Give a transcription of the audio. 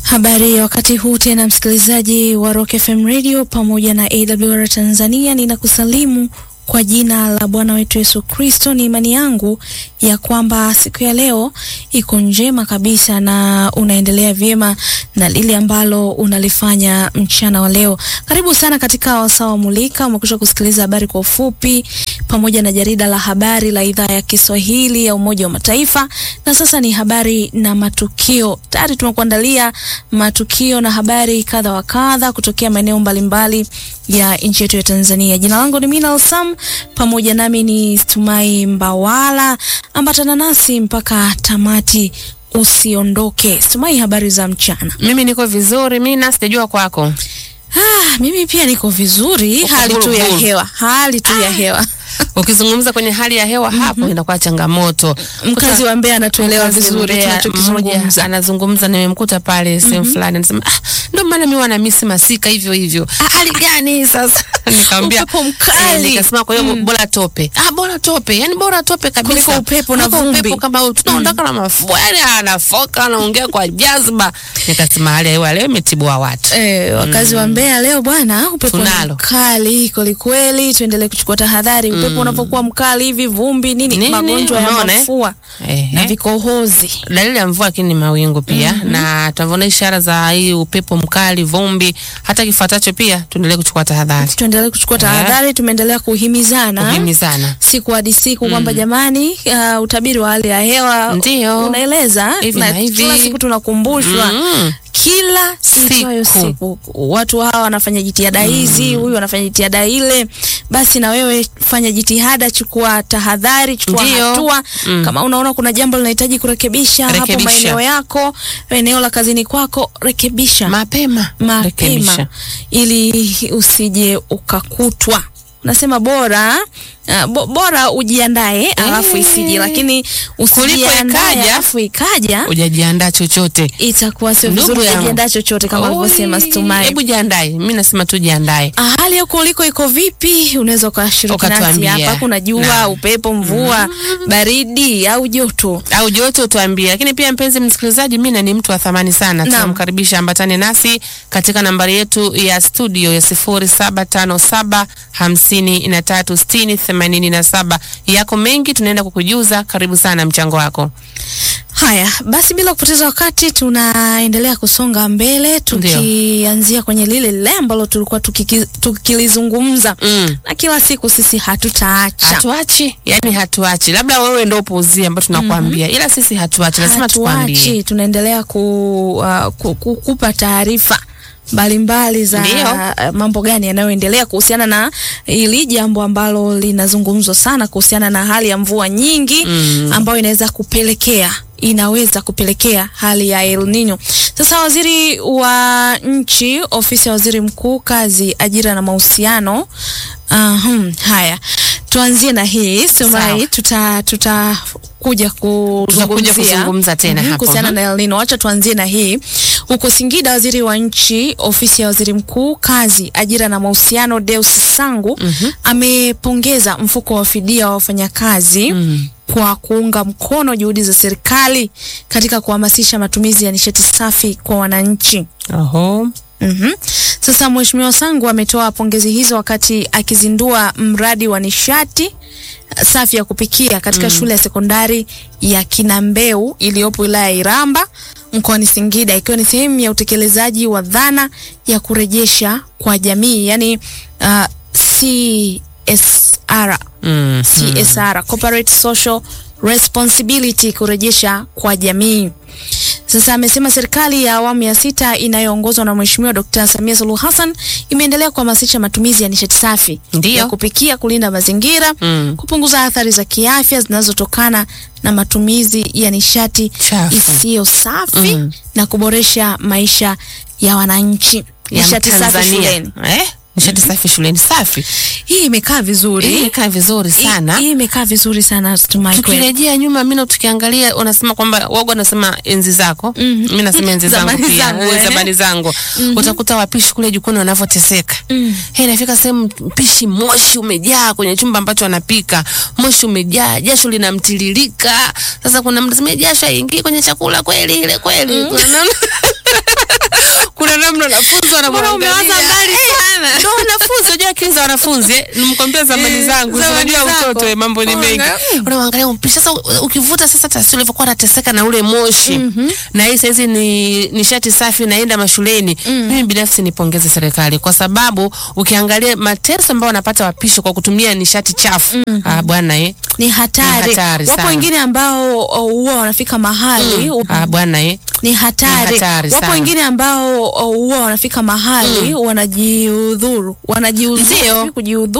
Habari ya wakati huu tena, msikilizaji wa Rock FM Radio pamoja na AWR Tanzania, ninakusalimu kwa jina la Bwana wetu Yesu Kristo. Ni imani yangu ya kwamba siku ya leo iko njema kabisa na unaendelea vyema na lile ambalo unalifanya mchana wa leo. Karibu sana katika wasaa wa Mulika. Umekwisha kusikiliza habari kwa ufupi pamoja na jarida la habari la idhaa ya Kiswahili ya Umoja wa Mataifa, na sasa ni habari na matukio. Tayari tumekuandalia matukio na habari kadha wa kadha kutokea maeneo mbalimbali ya nchi yetu ya Tanzania. Jina langu ni Mina Sam, pamoja nami ni Tumai Mbawala. Ambatana nasi mpaka tamati, usiondoke. Tumai, habari za mchana? Mimi niko vizuri, Mina, sijajua kwako. Ah, mimi pia niko vizuri, Uko hali tu ya buruburu. hewa, hali tu ya hewa. Ukizungumza kwenye hali ya hewa hapo inakuwa changamoto. Mkazi wa Mbeya anatuelewa Mkazi vizuri Mbeya, mmoja tunachokizungumza. anazungumza, nimemkuta pale sehemu fulani, anasema ah, ndio maana mimi wana misi masika hivyo hivyo. Ah, hali gani sasa? Nikamwambia Upepo mkali. eh, nikasema kwa hiyo bora tope. Ah, bora tope, yani bora tope kabisa Kuliko upepo na Kuliko vumbi. upepo kama huu. tunaondoka na mafua, yani anafoka anaongea kwa jazba. Nikasema hali ya hewa leo imetibua watu. Eh, wakazi wa Mbeya leo bwana, upepo ni Tunalo. mkali kweli kweli, tuendelee kuchukua tahadhari. Upepo unapokuwa mkali hivi, vumbi nini, Nini? magonjwa ya Umeona, eh? mafua Ehe. na vikohozi. dalili ya mvua lakini ni mawingu pia na tunavyoona ishara za hii upepo mkali, vumbi, hata kifuatacho pia tuendelee kuchukua tahadhari, Tuendelee kuchukua tahadhari, tumeendelea kuhimizana kuhimizana. siku hadi siku kwamba jamani, uh, utabiri wa hali ya hewa Ndio. unaeleza Hivi na na hivi. kila siku tunakumbushwa Mm. kila itwayo Siku. siku watu hawa wanafanya jitihada hizi, huyu anafanya jitihada ile. Basi na wewe fanya jitihada, chukua tahadhari, chukua Ndio. hatua. Mm. Kama unaona kuna jambo linahitaji kurekebisha hapo Rekebisha. maeneo yako, eneo la kazini kwako, rekebisha Mapema mapema rekebisha. ili usije ukakutwa. Nasema bora uh, bo, bora ujiandae alafu isije, lakini usijiandae ikaja, alafu ikaja Hujajiandaa chochote itakuwa sio Ndugu vizuri yangu. kujiandaa chochote kama Oi, alivyosema Stumai. Hebu jiandae, mimi nasema tu jiandae. Ah, hali huko uliko iko vipi? Unaweza ukashiriki nasi Ukatuambia. hapa. Kuna jua, Naam. upepo, mvua, baridi au joto? au jote utuambie. Lakini pia mpenzi msikilizaji, Mina ni mtu wa thamani sana, Naam. tunamkaribisha ambatane nasi katika nambari yetu ya studio ya sifuri saba tano saba hamsini na tatu sitini themanini na saba. Yako mengi tunaenda kukujuza. Karibu sana, mchango wako. Haya basi, bila kupoteza wakati, tunaendelea kusonga mbele tukianzia kwenye lile lile ambalo tulikuwa tukiki- tukilizungumza Mm. na kila siku sisi hatutaacha Hatuachi, yani hatuachi. Labda wewe ndo upuuzie ambao tunakwambia, ila sisi hatuachi, lazima tukwambie. hatuachi, tunaendelea ku, uh, ku, ku, kupa taarifa mbalimbali za Ndio. uh, mambo gani yanayoendelea kuhusiana na hili jambo ambalo linazungumzwa sana kuhusiana na hali ya mvua nyingi Mm. ambayo inaweza kupelekea inaweza kupelekea hali ya El Nino. Sasa waziri wa nchi ofisi ya waziri mkuu kazi, ajira na mahusiano Ahum, haya tuanzie na hii Sumai, Sawa. tuta tutakuja Tutakuja kuzungumzia kuzungumza tena Mhm, hapo. kuhusiana Mhm. na El Nino. Wacha tuanzie na hii huko Singida. Waziri wa nchi ofisi ya waziri mkuu kazi, ajira na mahusiano Deus Sangu amepongeza mfuko wa fidia wa wafanyakazi Mm. kwa kuunga mkono juhudi za serikali katika kuhamasisha matumizi ya nishati safi kwa wananchi. Oho. Mhm. Sasa Mheshimiwa Sangu ametoa pongezi hizo wakati akizindua mradi wa nishati uh, safi ya kupikia katika shule ya sekondari ya Kinambeu iliyopo wilaya ya Iramba mkoani Singida ikiwa ni sehemu ya utekelezaji wa dhana ya kurejesha kwa jamii yani uh, CSR Mm. CSR, Corporate Social Responsibility, kurejesha kwa jamii. Sasa amesema serikali ya awamu ya sita inayoongozwa na Mheshimiwa Dkt. Samia Suluhu Hassan imeendelea kuhamasisha matumizi ya nishati safi Ndio. ya kupikia, kulinda mazingira, Mm. kupunguza athari za kiafya zinazotokana na matumizi ya nishati Chafu. isiyo safi Mm. na kuboresha maisha ya wananchi. Ya Nishati safi Mtanzania. shuleni. Eh? Nishati safi shuleni safi. Hii imekaa vizuri. Hii imekaa vizuri Hii- sana. Hii imekaa vizuri sana Tumai kweli. tukirejea nyuma mino tukiangalia unasema kwamba wago anasema enzi zako Mhm. mi nasema enzi zangu Zamani pia zangu, eh, eh. zamani zangu utakuta wapishi kule jikoni wanavyoteseka Mm. Hey, inafika sehemu mpishi moshi umejaa kwenye chumba ambacho anapika moshi umejaa jasho linamtiririka. Sasa kuna mtu sema jasho haingii kwenye chakula kweli ile kweli wanafunzi Mbona wanamwangalia. umewaza mbali sana? Ndio wanafunzi, unajua akili za wanafunzi eh, nimkwambia zamani Eh, zangu, si zamani unajua zako. utoto eh, mambo ni mengi. Unaangalia, Unamwangalia mpishi sasa, u- ukivuta sasa taswira ilivyokuwa anateseka na ule moshi na hii saizi ni nishati safi naenda mashuleni. Mimi binafsi nipongeze serikali kwa sababu ukiangalia mateso ambayo wanapata wapishi kwa kutumia nishati chafu ah, bwana eh, Ni hatari. Ni hatari Wapo sana. wengine ambao uh, huwa wanafika mahali ah, bwana eh, ni hatari. Ni hatari Wapo sana. wengine ambao uh, huwa wanafika mahali wanajiudhuru, wanajiudhuru, Ndio. kujiudhuru